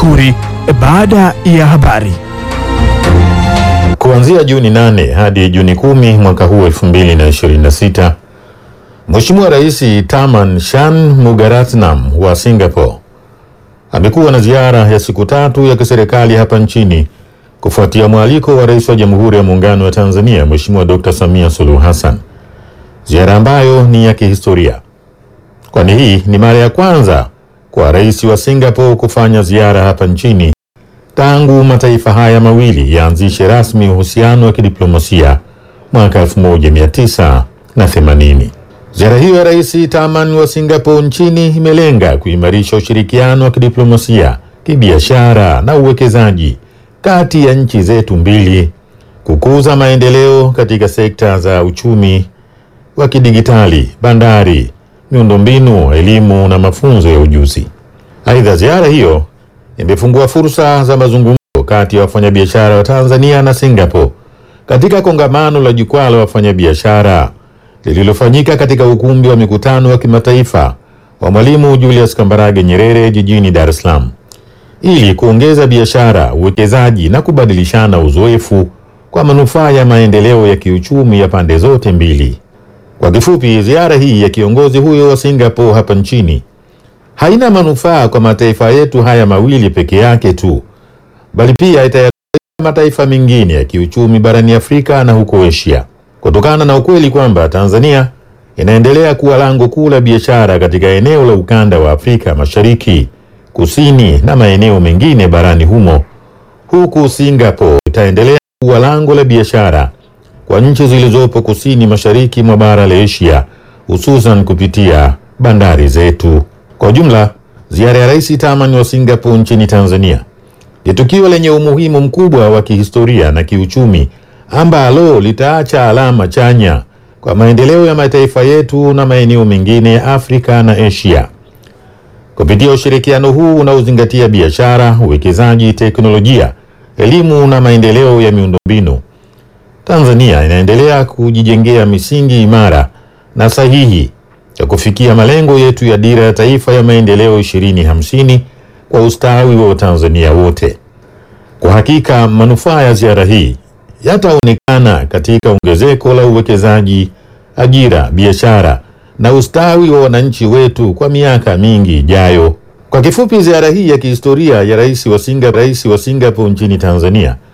Makuri baada ya habari. Kuanzia Juni 8 hadi Juni 10 mwaka huu 2026, Mheshimiwa Rais Taman Shanmugaratnam wa Singapore amekuwa na ziara ya siku tatu ya kiserikali hapa nchini kufuatia mwaliko wa Rais wa Jamhuri ya Muungano wa Tanzania Mheshimiwa Dr. Samia Suluhu Hassan, ziara ambayo ni ya kihistoria, kwani hii ni mara ya kwanza kwa rais wa Singapore kufanya ziara hapa nchini tangu mataifa haya mawili yaanzishe rasmi uhusiano wa kidiplomasia mwaka 1980. Ziara hiyo ya Rais Taman wa Singapore nchini imelenga kuimarisha ushirikiano wa kidiplomasia, kibiashara na uwekezaji kati ya nchi zetu mbili, kukuza maendeleo katika sekta za uchumi wa kidigitali, bandari, miundombinu, elimu na mafunzo ya ujuzi. Aidha, ziara hiyo imefungua fursa za mazungumzo kati ya wafanyabiashara wa Tanzania na Singapore katika kongamano la jukwaa la wafanyabiashara lililofanyika katika ukumbi wa mikutano wa kimataifa wa Mwalimu Julius Kambarage Nyerere jijini Dar es Salaam ili kuongeza biashara, uwekezaji na kubadilishana uzoefu kwa manufaa ya maendeleo ya kiuchumi ya pande zote mbili. Kwa kifupi, ziara hii ya kiongozi huyo wa Singapore hapa nchini haina manufaa kwa mataifa yetu haya mawili peke yake tu, bali pia itayanufaisha mataifa mengine ya kiuchumi barani Afrika na huko Asia, kutokana na ukweli kwamba Tanzania inaendelea kuwa lango kuu la biashara katika eneo la ukanda wa Afrika Mashariki, Kusini na maeneo mengine barani humo, huku Singapore itaendelea kuwa lango la biashara kwa nchi zilizopo kusini mashariki mwa bara la Asia, hususan kupitia bandari zetu. Kwa ujumla, ziara ya Rais Taman wa Singapore nchini Tanzania ni tukio lenye umuhimu mkubwa wa kihistoria na kiuchumi ambalo litaacha alama chanya kwa maendeleo ya mataifa yetu na maeneo mengine ya Afrika na Asia. Kupitia ushirikiano huu unaozingatia biashara, uwekezaji, teknolojia, elimu na maendeleo ya miundombinu, Tanzania inaendelea kujijengea misingi imara na sahihi ya kufikia malengo yetu ya Dira ya Taifa ya Maendeleo 2050 kwa ustawi wa Watanzania wote. Kwa hakika manufaa ya ziara hii yataonekana katika ongezeko la uwekezaji, ajira, biashara na ustawi wa wananchi wetu kwa miaka mingi ijayo. Kwa kifupi, ziara hii ya kihistoria ya rais wa Singapore, rais wa Singapore nchini Tanzania